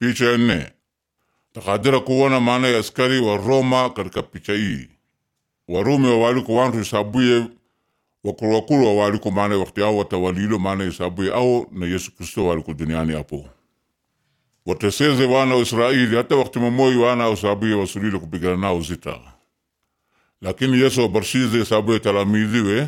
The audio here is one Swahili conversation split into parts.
Picha ya nne takadira kuona maana ya askari wa Roma katika picha hii. Warumi wawaliko wantu isabuye wakulu wakulu wawaliko maana wakati ao watawalilo maana isabuye ao na Yesu Kristo waliko duniani hapo wateseze wana wa Israeli hata wakati mamoi wana wa isabuye wasulile kupigana nao zita lakini Yesu wabarshize isabuye talamiziwe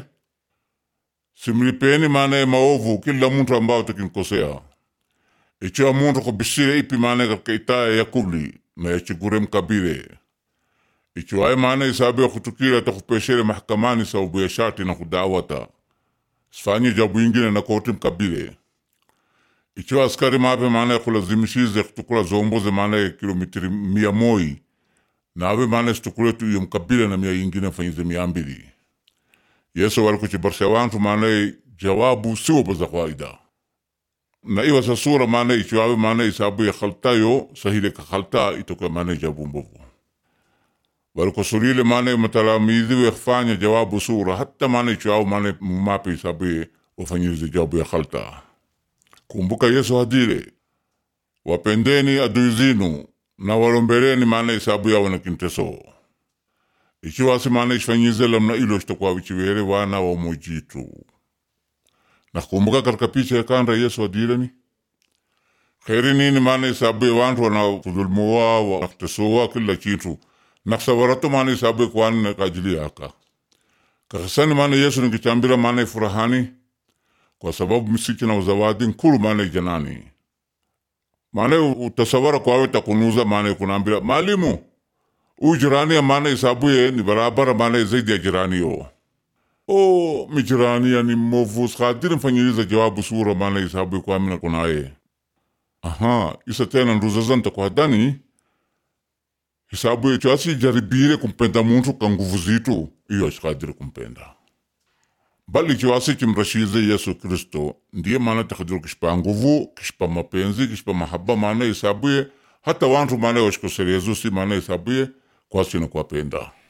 simlipeni maana maovu kila muntu ambao takinkosea ichiwa muntu kubisire ipi maana katika itaya yakuli na yachigure mkabile ichiwaye maana isabuye kutukira takupeshere mahakamani sababu ya shati na kudawata sifanye jabu ingine na koti mkabile ichiwa askari mape maana kulazimishize kutukula zomboze maana kilometri mia moi nawe maana situkule tu iyo mkabile na mia ingine fanyize mia mbili yesu walikuchibarsha wantu maana jawabu siwo za kawaida na iwa sa sura maana ichiwawe maana isabu ya khaltayo sahile ka khalta itoka maana jabu mbovu walikosulile maana matalamizi wefanya jawabu sura hata maana ichiwawe maana mumape isabu ufanyize jawabu ya khalta kumbuka yesu hadile wapendeni adui zinu na walombereni maana isabu yawe na kinteso ichiwasi maana isfanyize lamna ilo shitakuwa wichiwere wana wa mojitu nakumbuka katika picha ya kanda yesu adileni kheri nini maana isabu ya wantu wana kudhulumuwa waktesowa kila kitu naksawarato maana isabu ya kwani na kajili yaka kakasani maana yesu nikichambira maana ifurahani kwa sababu misiki na uzawadi nkulu maana ijanani maana utasawara kwawe takunuza maana kunambira malimu u jirani ya maana isabuye ni barabara maana zaidi ya jirani yo o mi jirani ya ni movu skadiri mfanyiriza jawabu sura maana isabuye kwa mina kunaye aha isa tena nduza zanta kwa dani hisabuye chasi jaribire kumpenda muntu ka nguvu zitu iyo skadiri kumpenda bali chiwasi chimrashize yesu kristo ndiye maana takadiru kishpa nguvu kishpa mapenzi kishpa mahaba maana isabuye hata wantu maana washikoserezusi maana isabuye kwasina kuwapenda